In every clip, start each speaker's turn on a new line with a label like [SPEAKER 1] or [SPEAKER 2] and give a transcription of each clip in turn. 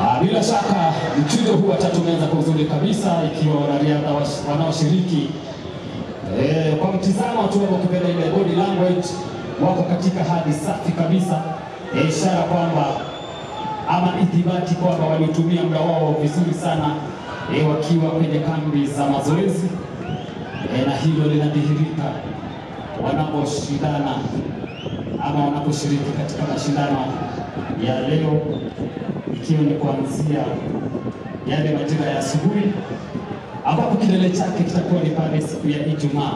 [SPEAKER 1] Ah, Bila shaka mchujo huu wa tatu umeanza kwa uzuri kabisa, ikiwa wanariadha wash- wanaoshiriki eh, kwa mtizamo tu wako kipenda ile body language wako katika hali safi kabisa, eh, ishara kwamba ama ithibati kwamba walitumia muda wao vizuri sana eh, wakiwa kwenye kambi za mazoezi eh, na hilo linadhihirika wanaposhindana ama wanaposhiriki katika mashindano ya leo, ikiwa ni kuanzia yale majira ya asubuhi, ambapo kilele chake kitakuwa ni pale siku ya Ijumaa,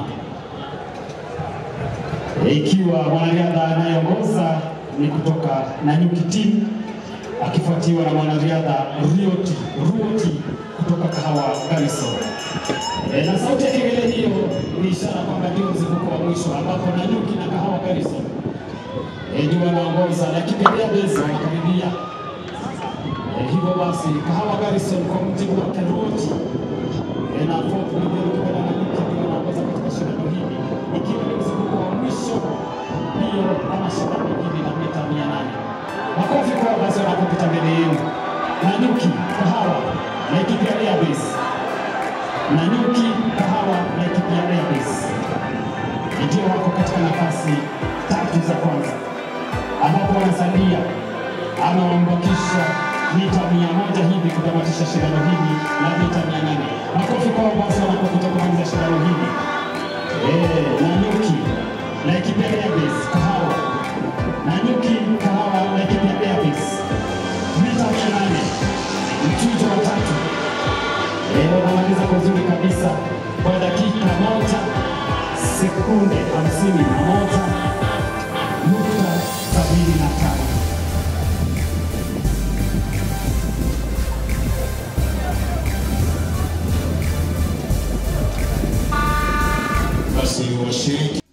[SPEAKER 1] ikiwa mwanariadha anayeongoza ni kutoka Nanyuki Team akifuatiwa na mwanariadha Rioti Ruoti kutoka Kahawa Garrison. E, na sauti ya kengele hiyo ni ishara kwamba ndio mzunguko wa mwisho ambapo Nanyuki na Kahawa Garrison e, ndio wanaongoza, lakini Airways wanakaribia. E, hivyo basi Kahawa Garrison kwa mjibu wa Keruoti e, na Fort Miguel Kibera Nanyuki ndio wanaongoza katika shindano hili ikiwa ni mzunguko wa mwisho mbio ama shindano hili la mita mia nane. Makofi kwa basi wanapopita mbele yenu. Nanyuki, Kahawa na Ethiopia Airways. Nanyuki, Kahawa na Ethiopia Airways ndio wako katika nafasi tatu za kwanza, ambapo wanasalia ama wamebakisha mita mia moja hivi kutamatisha shindano hili la mita mia nane. Makofi kwao basi wanapopita kumaliza shindano hili. Eh, Nanyuki na Ethiopia Airways, Kahawa Nanyuki, Kahawa na Ethiopia Airways mita mia nane mchujo wa tatu Eh, wanamaliza kwa uzuri kabisa kwa dakika moja sekunde hamsini na moja nukta sabini na tano.
[SPEAKER 2] Basi washiriki